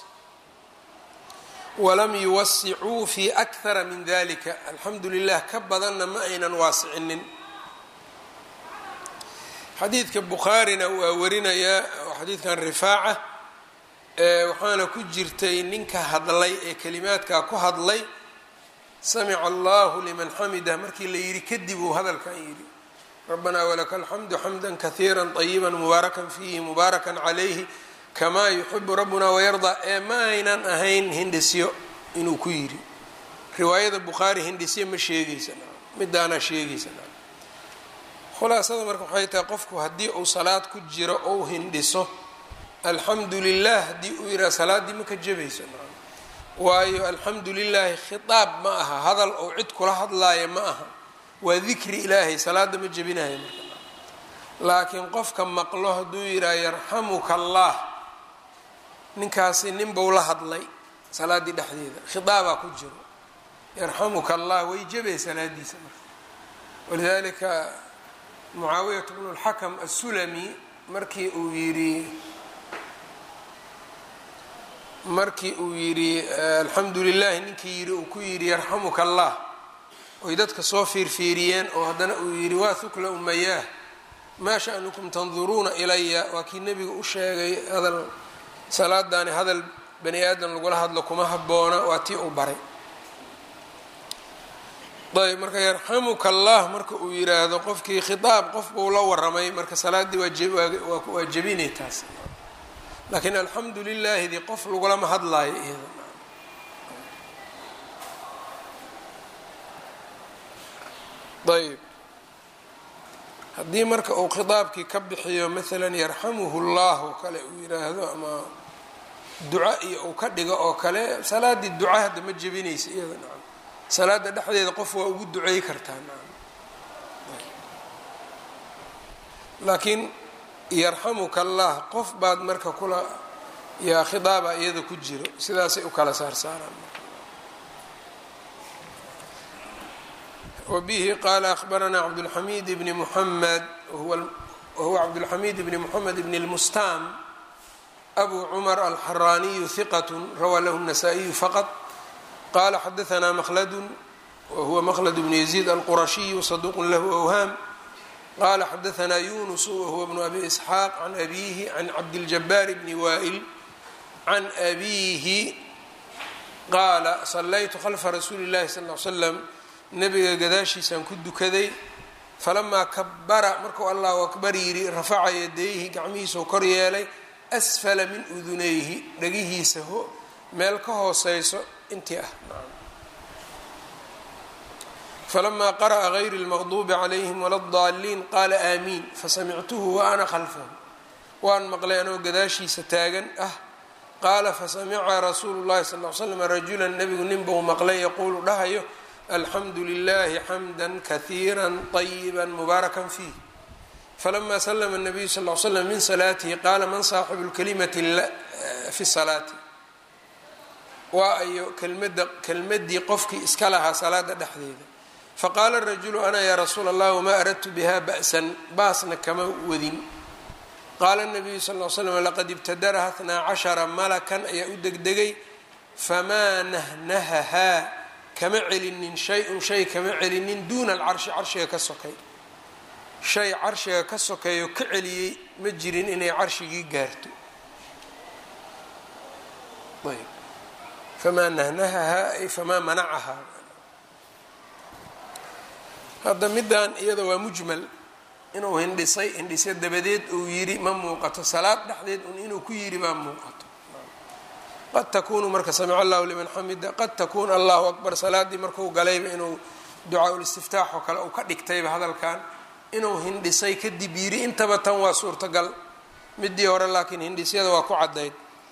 Speaker 1: walam yuwasicuu fi akhara min dalika alxamdu lilah ka badanna ma aynan waasicinin xadiidka bukhaarina waa warinayaa xadiidkan rifaaca waxaana ku jirtay ninka hadlay ee kelimaadkaa ku hadlay samica allahu liman xamidah markii la yidhi kadib uu hadalkan yidhi rabanaa walaka alxamdu xamda kahiira طayiba mubaarakan fiihi mubaarakan calayhi kamaa yuxibu rabbuna wayardaa ee ma aynan ahayn hindhisyo inuu ku yidhi riwaayada bukhaari hindhisyo ma sheegaysa midaanaa sheegaysa khulaasada marka waxay tahay qofku haddii uu salaad ku jiro ou hindhiso alxamdu lilah haddii uu yidhaha salaaddii ma ka jabayso waayo alxamdu lilaahi khitaab ma aha hadal ou cid kula hadlaaya ma aha waa dikri ilaahay salaada ma jebinayo marka laakiin qofka maqlo hadduu yidhaha yarxamuka allah ninkaasi ninbau la hadlay salaaddii dhexdeeda khitaabaa ku jiro yarxamuka allah way jebay salaadiisa marka walidalika mucaawiyat bnu lxakam assulami markii uu yidhi markii uu yidhi alxamdu lilahi ninkii yidhi uu ku yidhi yarxamuka allah oy dadka soo fiirfiiriyeen oo haddana uu yidhi waa hukla umayaah maa sha'nukum tanduruuna ilaya waa kii nebiga u sheegay hadal salaadaani hadal bani aadam lagula hadlo kuma habboona waa tii uu baray ayb marka yarxamuka allah marka uu yiraahdo qofkii khitaab qof buu la waramay marka salaaddii waa jebinay taas laakiin alxamdu lilaahidii qof lagulama hadlaayo iyada ayb haddii marka uu khitaabkii ka bixiyo maalan yarxamuhu llah oo kale uu yiraahdo ama duca iyo uu ka dhigo oo kale salaaddii duca hadda ma jebinaysa iyada nacam salaada dhexdeeda qof waa ugu duceey kartaa nacam laakiin yarxamuka allah qof baad marka kula yaa khitaaba iyada ku jiro sidaasay u kala saarsaaraan wbihi qala akhbaranaa cabdulxamid bni muxamed wahuwa cabdulxamid bni muxamed bni lmustam abu cumar alxaraaniyu hiqat rawaa lahu الnasaa-iyu faqط qala xadaanaa mkladu wahuwa mklad bnu yaziid alqurashiyu saduq lahu awhaam qala xadaanaa yunus wahuwa bnu abi isxaaq can abihi can cabdiljabaar bni waa'il can abihi qaala salaytu khalfa rasuuli اllahi sal l slam nabiga gadaashiisaan ku dukaday falamaa kabara markuu allahu akbar yidhi rafaca yadayhi gacmihiisau kor yeelay asfala min udunayhi dhagihiisa meel ka hooseyso intii ah falamaa qara'a gayri اlmaqduubi calayhim wala اdaaliin qaala aamiin fasamictuhu wa ana khalfahu waan maqlay anoo gadaashiisa taagan ah qaala fasamica rasuulu llahi sal l slam rajulan nebigu ninbau maqlay yaquulu dhahayo alxamdu lilahi xamda kahiira طayiba mubaaraka fiih falama slma الnabiyu sal l slam min salaatihi qaala man saaxibu lkalimati fi salaati waa ayo kelmada kelmadii qofkii iska lahaa salaada dhexdeeda faqaala rajulu ana yaa rasuula allah wmaa aradtu biha ba'san baasna kama wadin qaala الnabiyu sal l slam laqad ibtadaraha اtnaa cashara malakan ayaa u degdegay famaa nahnahahaa kama celinin shay-un shay kama celinin duuna alcarshi carshiga ka sokay shay carshiga ka sokeeyo ka celiyey ma jirin inay carshigii gaarto ayb famaa nahnahahaa ay famaa manacahaa hadda middan iyada waa mujmal inuu hindhisay hindhisyo dabadeed uu yidhi ma muuqato salaad dhexdeed un inuu ku yidhi baa muuqato qad takunu marka samica allahu liman xamida qad takuun allahu akbar salaadii marku galayba inuu ducaa ulistiftaax oo kale uu ka dhigtayba hadalkan inuu hindhisay kadib yiri intaba tan waa suurtagal midii hore laakiin hindhisyada waa ku caddayd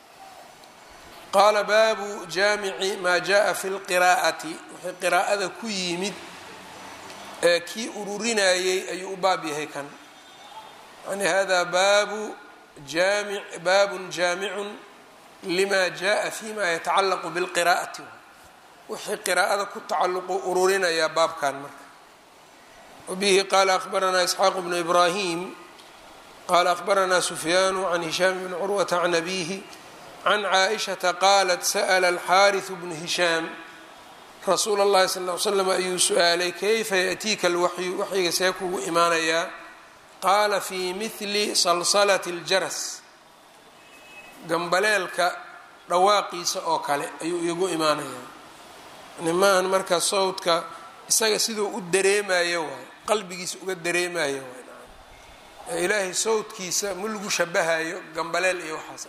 Speaker 1: qaala baabu jaamici maa jaa fi lqiraa'ati wixii qiraa'ada ku yimid ee kii ururinayey ayuu u baab yahay kan yani hada baabu jaami baabun jaamicun lima jaa fima yatacallaqu bilqiraa'ati wixii qiraa'ada ku tacalluqu ururinayaa baabkan marka wabihi qaala akhbaranaa isxaaq bnu ibraahim qaala akhbaranaa sufyaanu can hishaam bni curwata can abihi can caaishata qaalat sa'la alxaariثu bnu hishaam rasuula اllahi sal ly slam ayuu su-aalay kayfa yaأtiika alwaxyu waxyiga see kugu imaanayaa qaala fii mihli salsalati اljaras gambaleelka dhawaaqiisa oo kale ayuu igu imaanayaa nimaahan marka sawdka isaga siduu u dareemayo waay qalbigiisa uga dareemayo waay ilaahay sawdkiisa ma lagu shabahayo gambaleel iyo waxaas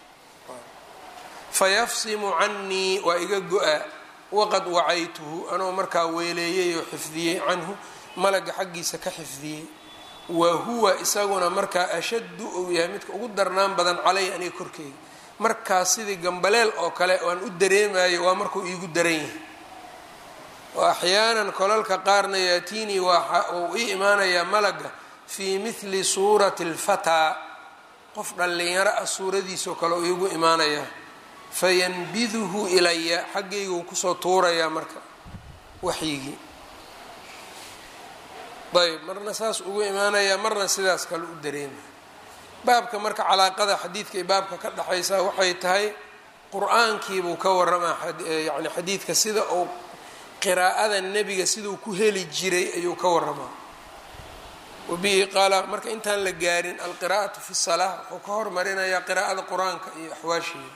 Speaker 1: fayafsimu canii waa iga go-a waqad wacaytuhu anoo markaa weeleeyey oo xifdiyey canhu malaga xaggiisa ka xifdiyey wa huwa isaguna markaa ashaddu ou yahay midka ugu darnaan badan calay aniga korkeyga markaas sidii gambaleel oo kale aan u dareemayo waa markuu iigu daran yahay oo axyaanan kolalka qaarna yaatiinii waa uu ii imaanayaa malaga fii mithli suurati alfataa qof dhallinyaro ah suuradiisoo kale uu iigu imaanayaa fayanbiduhu ilaya xaggaygu kusoo tuurayaa marka waxyigii ayb marna saas ugu imaanayaa marna sidaas kale u dareemaya baabka marka calaaqada xadiidka iyo baabka ka dhexaysa waxay tahay qur-aankiibuu ka waramaa yani xadiidka sida uu qiraa'ada nebiga siduu ku heli jiray ayuu ka waramaa wabihi qaala marka intaan la gaarin alqiraa'atu fi salaa wuxuu ka hormarinayaa qiraa'ada qur-aanka iyo axwaasheeda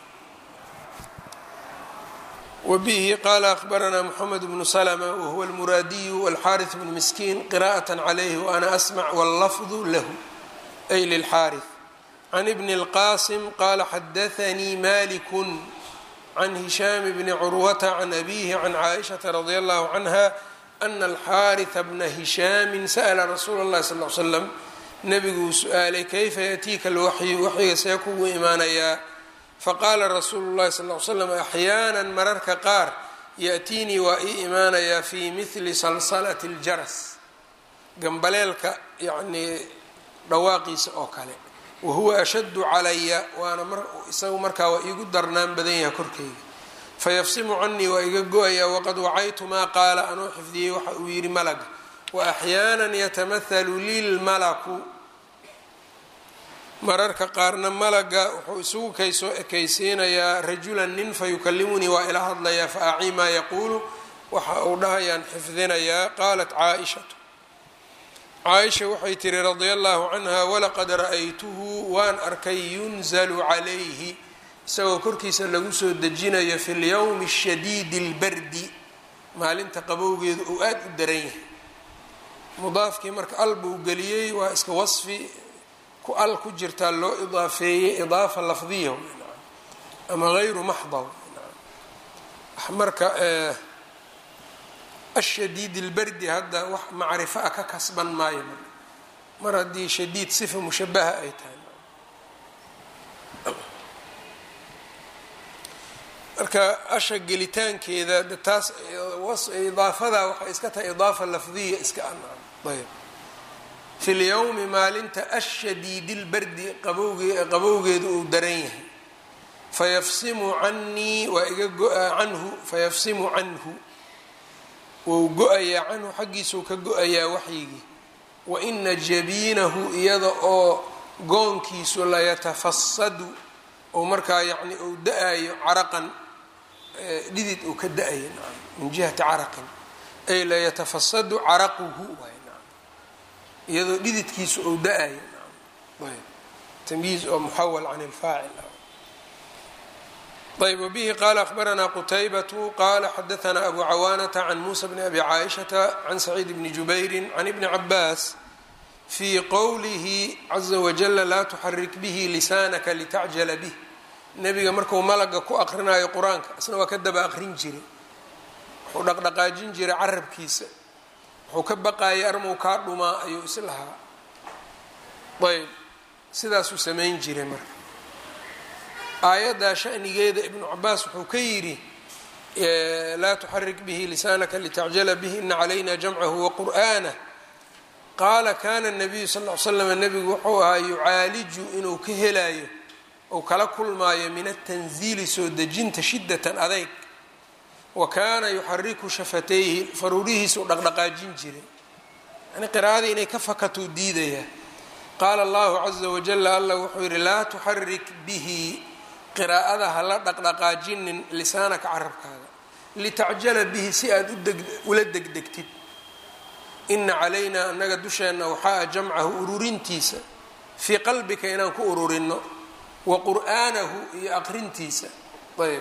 Speaker 1: wbihi qala akhbaranaa mxamed bnu slma wahuwa almuraadiyu walxaariث bnu miskiin qira'aة calayhi waana asmc wاllafdu lahu ay lilxaariث can ibni اlqasim qala xadaanii maliku can hishaam bni curwata can abihi can caaishaةa radi allahu canha ana alxaariثa bna hishaami sa'la rasuula اllahi sal l slam nebiguu su-aalay kayfa yaأtiika alwaxyu waxyiga see kugu imaanayaa faqaala rasuulu llahi sal l slam axyaana mararka qaar yaأtiinii waa ii imaanayaa fii mihli salsalati اljaras gambaleelka yacnii dhawaaqiisa oo kale wahuwa ashaddu calaya waana isagu markaa waa iigu darnaan badan yaha korkeyga fayafsimu canii waa iga go-ayaa waqad wacaytu maa qaala anuu xifdiyey waxa uu yidhi malaga waaxyaana yatamahalu lilmalaku mararka qaarna malaga wuxuu isugu kay soo ekaysiinayaa rajulan nin fayukalimunii waa ila hadlayaa fa acii maa yaquulu waxa uu dhahayaan xifdinayaa qaalat caaishatu caaisha waxay tihi radia allahu canha walaqad ra'aytuhu waan arkay yunzalu calayhi isagoo korkiisa lagu soo dejinayo fi lyowmi shadiidi اlbardi maalinta qabowgeedu uu aada u daran yahay mudaafkii marka al buu geliyey waa iska wasfi ku al ku jirtaa loo idaafeeyey idaafa lafdiya ama gayru maxda marka ashadiid اlbardi hadda wax macrifo a ka kasban maayo marka mar haddii shadiid sifa mushabaha ay tahay marka asha gelitaankeeda de taas idaafada waxay iska tahay idaafa lafdiya iska ayb fi lyowmi maalinta ashadiid اlbardi qabowge qabowgeedu uu daran yahay fayafsimu canii waa iga go-a canhu fayafsimu canhu wou go-ayaa canhu xaggiisuu ka go-ayaa waxyigii wa ina jabiinahu iyada oo goonkiisu layatafasadu oo markaa yacni uu da-ayo caraqan dhidid uu ka da-ayo min jihati caraqin ay layatafasadu caraquhu waay iyadoo dhididkiisu ou da-ayo tamyiiz oo muxawal can ilfaacil ayb wbihi qala akhbaranaa qutaybatu qala xadaanaa abu cawaanata can muusa bni abi caaishata can saciid bni jubayri can ibni cabaas fii qowlihi caza wajala laa tuxarik bihi lisaanaka litacjala bih nebiga marku malaga ku aqrinayo qur-aanka isna waa ka daba aqrin jiray wuxuu dhaqdhaqaajin jiray carabkiisa wuxuu ka baqayay armow kaa dhumaa ayuu is lahaa ayb sidaasuu samayn jiray marka aayaddaa shanigeeda ibnu cabaas wuxuu ka yidhi laa tuxarik bihi lisaanaka litacjala bihi ina calayna jamcahu waqur'aanah qaala kana nabiyu sal l slam nebigu wuxuu ahaa yucaaliju inuu ka helaayo ou kala kulmaayo min atanziili soo dejinta shidatan adayg wa kaana yuxariku shafatayhi faruurihiisuu dhaqdhaqaajin jiray yani qiraa'adii inay ka fakatuu diidayaa qaala allahu caza wajala allah wuxuu yidhi laa tuxarik bihi qiraa'ada hala dhaqdhaqaajinin lisaanaka carabkaaga litacjala bihi si aada ula degdegtid ina calaynaa annaga dusheenna waxaa jamcahu ururintiisa fii qalbika inaan ku ururino wa qur'aanahu iyo aqrintiisa ayb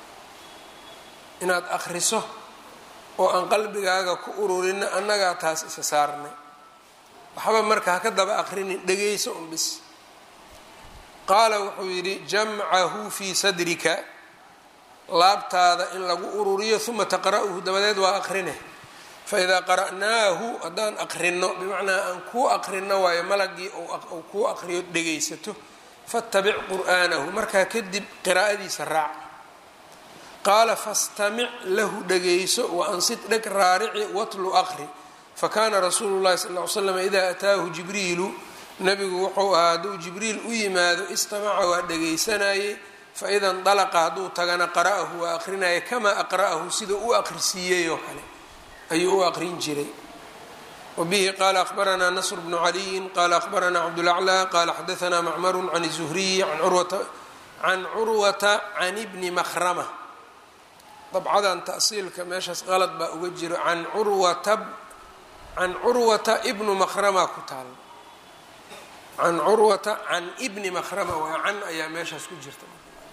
Speaker 1: inaad akriso oo aan qalbigaaga ku ururino annagaa taas isa saarnay waxba marka haka daba aqrinin dhegayso un bis qaala wuxuu yidhi jamcahu fii sadrika laabtaada in lagu ururiyo uma taqra'uhu dabadeed waa aqrine faidaa qara'naahu haddaan aqrino bimacnaa aan kuu aqrino waayo malagii ou kuu aqriyo dhegaysato fattabic qur'aanahu markaa kadib qiraa'adiisa raac qaala fastamic lahu dhegayso wa ansid dheg raarici watlu aqri fakaana rasuulu llahi sal ly slam idaa ataahu jibriilu nabigu wuxuu ahaa hadduu jibriil u yimaado istamaca waa dhegaysanayey faida ndalaqa hadduu tagana qara'ahu waa aqrinaya kamaa aqra'ahu sida u aqrisiiyey oo kale ayuu u aqrin jiray wabihi qaala akhbaranaa nasr bnu caliyin qaala akhbaranaa cabdulaclى qaala xadaanaa macmaru can الzuhriyi can curwata can ibni makrama dabcadan ta'siilka meeshaas qalad baa uga jiro an urwata can curwata ibnu makrama ku taal can curwata can ibni makrama waa can ayaa meeshaas ku jirta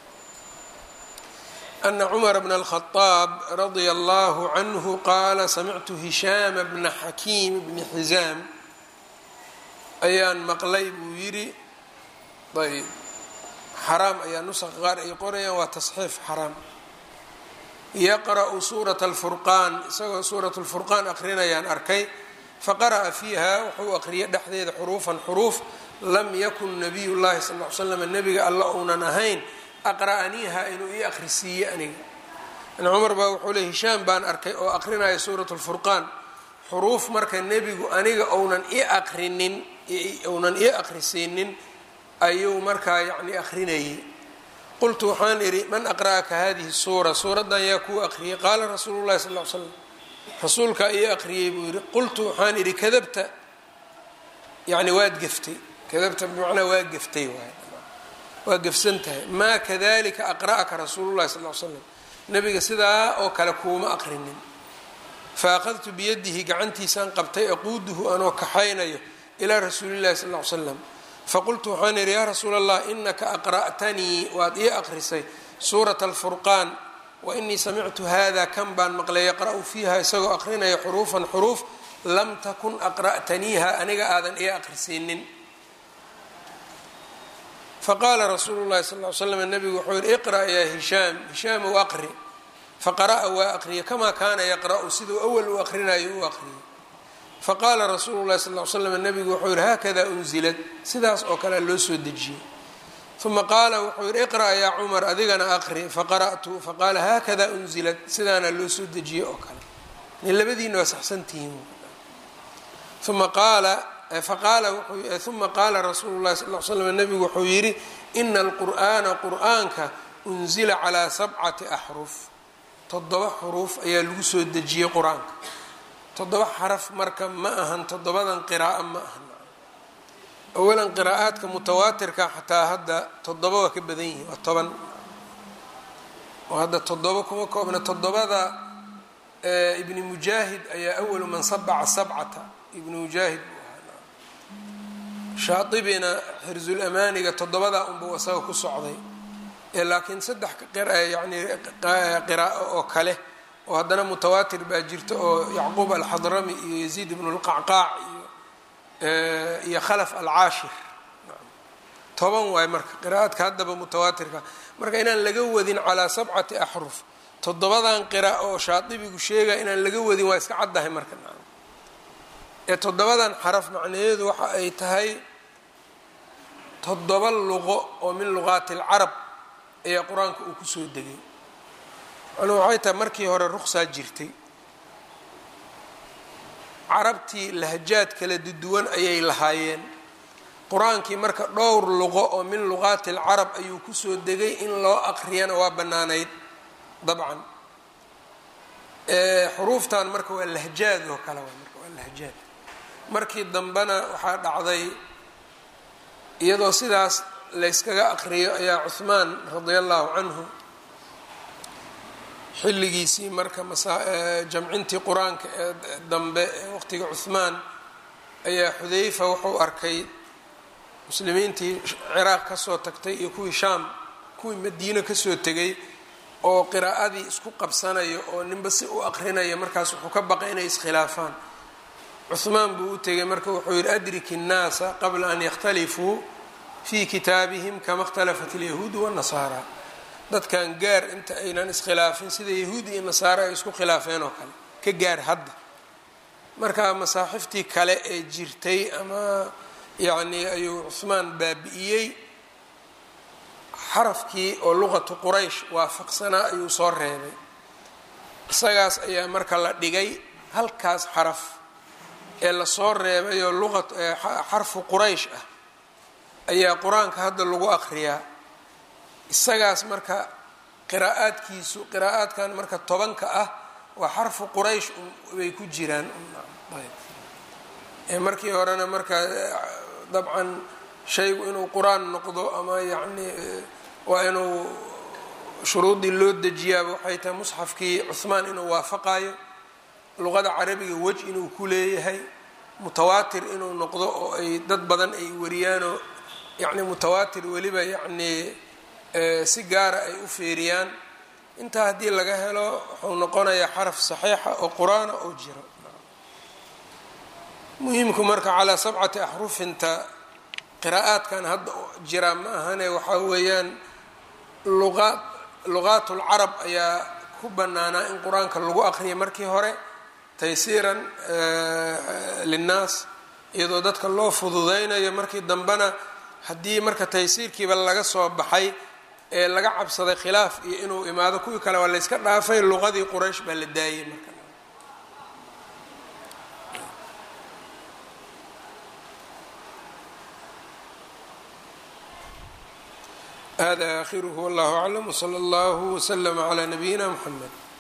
Speaker 1: ana cumar bna alkhadaab radia allahu canhu qaala samictu hishaama bna xakiim bni xizaam ayaan maqlay buu yidhi ayb xaraam ayaa nusaqa qaar ay qorayaan waa tasxiif xaraam yaqra'u suurata alfurqaan isagoo suurat lfurqaan aqrinayaan arkay faqara'a fiiha wuxuu aqriyay dhexdeeda xuruufan xuruuf lam yakun nabiy llahi sal l slam nebiga alla uunan ahayn aqra'aniiha inuu ii akhrisiiye aniga in cumar baa wuxuu ley hishaam baan arkay oo aqrinaya suurat lfurqaan xuruuf marka nebigu aniga ounan ii aqrinin ounan ii akhrisiinin ayuu markaa yacni akrinayay qultu waxaan idhi man aqra'aka hadihi suura suuraddan yaa kuu aqriyay qaala rasuulu llahi sal l slam rasuulkaa ii aqriyey buu yidhi qultu waxaan idhi kadabta yani waad geftay kadabta bimacnaa waa geftay waay waa gefsan tahay maa kadalika aqra'aka rasuulu llahi sal l slam nebiga sidaa oo kale kuuma aqrinin fa akhadtu biyadihi gacantiisaan qabtay aquuduhu anoo kaxaynayo ilaa rasuulillahi sal l slam faqultu waxaan idhi yaa rasuula allah inaka aqra'tanii waad ii aqrisay suurata alfurqaan wa inii samictu hada kan baan maqlay yaqra'u fiiha isagoo aqrinaya xuruufan xuruuf lam takun aqra'taniiha aniga aadan ii aqrisiinin faqaala rasuulu llahi sal ly slam nabigu wuxuu yihi iqra' yaa hishaam hishaamow aqri faqara'a waa aqriya kamaa kaana yaqra'u siduu awal u aqrinayo u aqriyay faqaala rasuulu llahi sal l slam nabigu wuxuu yihi haakada unzilad sidaas oo kale loo soo dejiyey uma qaala wuxuu yihi iqra' yaa cumar adigana aqri faqara'tu faqaala haakada unzilad sidaana loo soo dejiyey oo kale nin labadiina waa saxsantihiin uma qaala faqaala uma qaala rasuulu llahi sal l slam nabigu wuxuu yidhi ina alqur'aana qur'aanka unzila calaa sabcati axruf toddoba xuruuf ayaa lagu soo dejiyey qur-aanka toddoba xaraf marka ma ahan toddobadan qiraa'o ma ahan awalan qiraa'aadka mutawaatirka xataa hadda toddoba waa ka badan yihiin waa toban oo hadda toddoba kuma koobna toddobada ibni mujaahid ayaa awalu man sabaca sabcata ibni mujaahid shaatibina xirzulamaaniga toddobadaa unbuu isaga ku socday laakiin saddex yani qiraa'o oo kale oo haddana mutawaatir baa jirta oo yacquub alxadrami iyo yaziid ibnu lqacqaac iyo iyo khalaf alcaashir toban waay marka qiraa'adka haddaba mutawaatirka marka inaan laga wadin calaa sabcati axruf toddobadan qiraa'o oo shaadibigu sheegaya inaan laga wadin waa iska caddahay marka ee toddobadan xaraf macnaheedu waxa ay tahay toddoba luqo oo min luqaati alcarab ayaa qur-aanka uu kusoo degay macnuu waxay tahay markii hore ruqsaa jirtay carabtii lahjaad kala duwan ayay lahaayeen qur-aankii marka dhowr luqo oo min luqaati alcarab ayuu kusoo degay in loo aqriyana waa bannaanayd dabcan xuruuftan marka waa lahjaad oo kale waa marka waa lahjaad markii dambena waxaa dhacday iyadoo sidaas layskaga aqriyo ayaa cuhmaan radia allahu canhu xilligiisii marka jamcintii qur-aanka ee dambe ee waqtiga cuhmaan ayaa xudayfa wuxuu arkay muslimiintii ciraaq kasoo tagtay iyo kuwii shaam kuwii madiino kasoo tegay oo qiraa'adii isku qabsanayo oo ninba si u aqrinaya markaas wuxuu ka baqay inay iskhilaafaan cuhmaan buu u tegay marka wuxuu yihi adriki الnaasa qabla an yakhtalifuu fi kitaabihim kama اkhtalafat اlyahuudu wالnasaara dadkan gaar inta aynan iskhilaafin sida yahuud iyo nasaare ay isku khilaafeen oo kale ka gaar hadda marka masaaxiftii kale ee jirtay ama yacni ayuu cuhmaan baabi'iyey xarafkii oo luqatu quraysh waafaqsanaa ayuu soo reebay isagaas ayaa marka la dhigay halkaas xaraf ee lasoo reebay oo luqa xarfu quraysh ah ayaa qur-aanka hadda lagu aqriyaa isagaas marka qiraa'aadkiisu qiraa'aadkan marka tobanka ah waa xarfu quraysh bay ku jiraan markii horena marka dabcan shaygu inuu qur-aan noqdo ama yacni waa inuu shuruudii loo dejiyaaba waxay tahay musxafkii cuhmaan inuu waafaqayo luqada carabiga wej inuu ku leeyahay mutawaatir inuu noqdo oo ay dad badan ay wariyaanoo yacni mutawaatir weliba yacnii si gaara ay u feeriyaan intaa haddii laga helo wuxuu noqonayaa xaraf saxiixa oo qur-aana oo jiro muhimku marka calaa sabcati axrufinta qiraa'aadkan hadda jiraa ma ahane waxaa weeyaan luqaad luqaat lcarab ayaa ku bannaanaa in qur-aanka lagu aqriya markii hore taysiiran linnaas iyadoo dadka loo fududeynayo markii dambena haddii marka taysiirkiiba laga soo baxay ee laga cabsaday khilaaf iyo inuu imaado kuwii kale waa layska dhaafay luqadii quraysh baa la daayay marka hada aakhiruhu wallahu aclam wsala allahu wslama calaa nabiyina mxamed